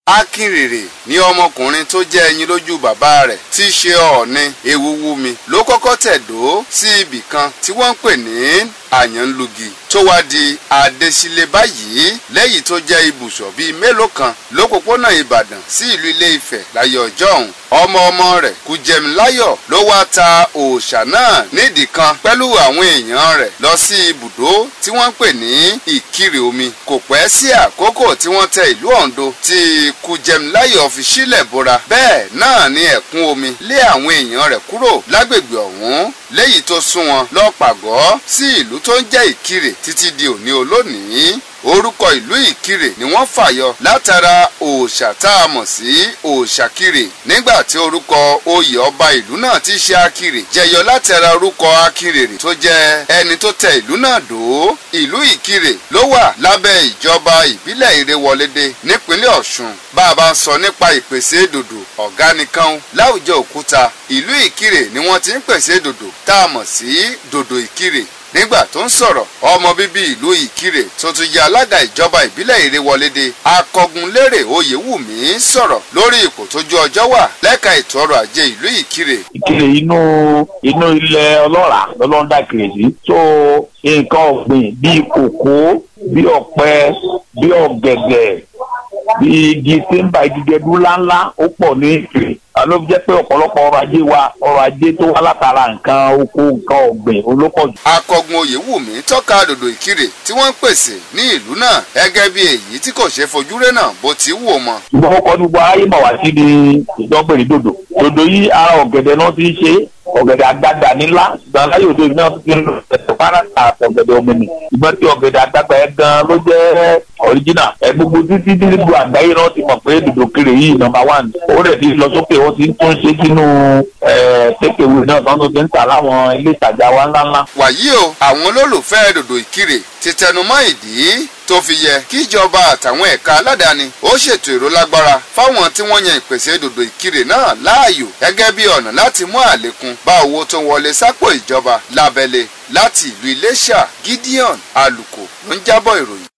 akínrèrè ní ọmọkùnrin tó jẹ́ ẹyin lójú bàbá rẹ̀ tí í ṣe ọ̀ọ́ni ewúwúmi ló kọ́kọ́ tẹ̀dó sí ibì kan tí wọ́n ń pè ní àyànlugi tó wá di adésílẹ̀ báyìí lẹ́yìn tó jẹ́ ibùsọ̀ bíi mélòó kan lópòpónà ìbàdàn sí ìlú ilé ifẹ̀ láyé ọjọ́ ọ̀hún ọmọ ọmọ rẹ̀ kújẹmíláyọ̀ ló wá ta òòṣà náà nídìí kan pẹ̀lú àwọn èèyàn rẹ̀ lọ sí ibùdó tí wọ́n ń pè ní ìkirè omi kò pẹ́ sí àkókò tí wọ́n tẹ ìlú oǹdó tí kújẹmíláyọ̀ fi sílẹ̀ bora bẹ́ẹ̀ náà ni ẹ̀kún omi lé àwọn èèyàn rẹ̀ kúrò lágbègbè ọ̀hún léyìí tó sún wọn lọ́pàgọ́ sí ìlú tó ń jẹ́ ìkirè títí di òní olónìí orúkọ ìlú ìkirè ni wọ́n fàyọ látara òòṣà tá a mọ̀ sí òòṣàkirè nígbà tí orúkọ oyè ọba ìlú náà ti ṣe akirè jẹyọ látara orúkọ akirèrè tó jẹ́ ẹni tó tẹ ìlú náà dó ìlú ìkirè ló wà lábẹ́ ìjọba ìbílẹ̀ ìrèwọlédè nípínlẹ̀ ọ̀ṣun bá a bá ń sọ nípa ìpèsè dòdò ọ̀gá nìkan láwùjọ òkúta ìlú ìkirè ni wọ́n ti ń pèsè dòdò tá a mọ̀ sí dòdò ìkirè nígbà tó ń sọ̀rọ̀ ọmọ bíbí ìlú ìkirè tó tún jẹ́ alága ìjọba ìbílẹ̀ ìrèwọlédè akọgunlérè oyèwùmí sọ̀rọ̀ lórí ipò tójú ọjọ́ wà lẹ́ka ètò ọrọ̀ ajé ìlú ìkirè. ìkirè inú inú ilẹ̀ ọlọ́ràá lọ́lọ́ńdà kiri sí tó nǹkan ọ̀gbìn bíi kòkó bíi ọ̀pẹ bíi ọ̀gẹ̀dẹ̀ bíi igi tíńbà igi gẹdú ńláńlá ó pọ̀ ní ìkirè ló fi jẹ́ pé ọ̀pọ̀lọpọ̀ ọrọ̀ ajé wa ọrọ̀ ajé tó wá látara nǹkan oko nǹkan ọ̀gbìn olópọ̀jù. akọgun oyèwùmí tọ́ka dòdò ìkirè tí wọ́n ń pèsè ní ìlú náà gẹ́gẹ́ bí èyí tí kò ṣe fojú rẹ́ náà bó ti wù ọ́ mọ́. ṣùgbọ́n ọkọ̀ ní gbogbo ayé mọ̀ wá sí ni ìdánpẹ̀lẹ̀ dòdò dòdò yìí ara ọ̀gẹ̀dẹ̀ náà ti ń ṣe ọ̀gẹ̀dẹ̀ àgbàgbà nílá ṣùgbọ́n láyé òde náà ti ń lọ ẹ̀sẹ̀ fárásà ọ̀gẹ̀dẹ̀ ọ̀mìnì ṣùgbọ́n tí ọ̀gẹ̀dẹ̀ àgbàgbà yẹn gan ló jẹ́ ọ̀ríjìnà ẹ̀ gbogbo títí títí gbogbo àgbáyé náà ti mọ̀ pé dòdò kiri yìí nọ́mbà wán ó rẹ̀ ti lọ sókè ó ti ń tún ṣe sínú tẹ́kẹ̀wé náà tán tó ti ń tà láwọn ilé ìtajà wa ńláńlá. wàyí o àwọn olólùfẹ́ dòdò ìkirè ti tẹnumọ́ ìdí tó fi yẹ kí ìjọba àtàwọn ẹ̀ka aládàáni ó ṣètò èrò lágbára fáwọn tí wọ́n yan ìpèsè dòdò ìkirè náà láàyò gẹ́gẹ́ bí ọ̀nà láti mú àlékún bá owó tó ń wọlé sápò ìjọba lábẹ́lé láti ìlú Iléṣà Gideon Aluko ló ń jábọ̀ ìròyìn.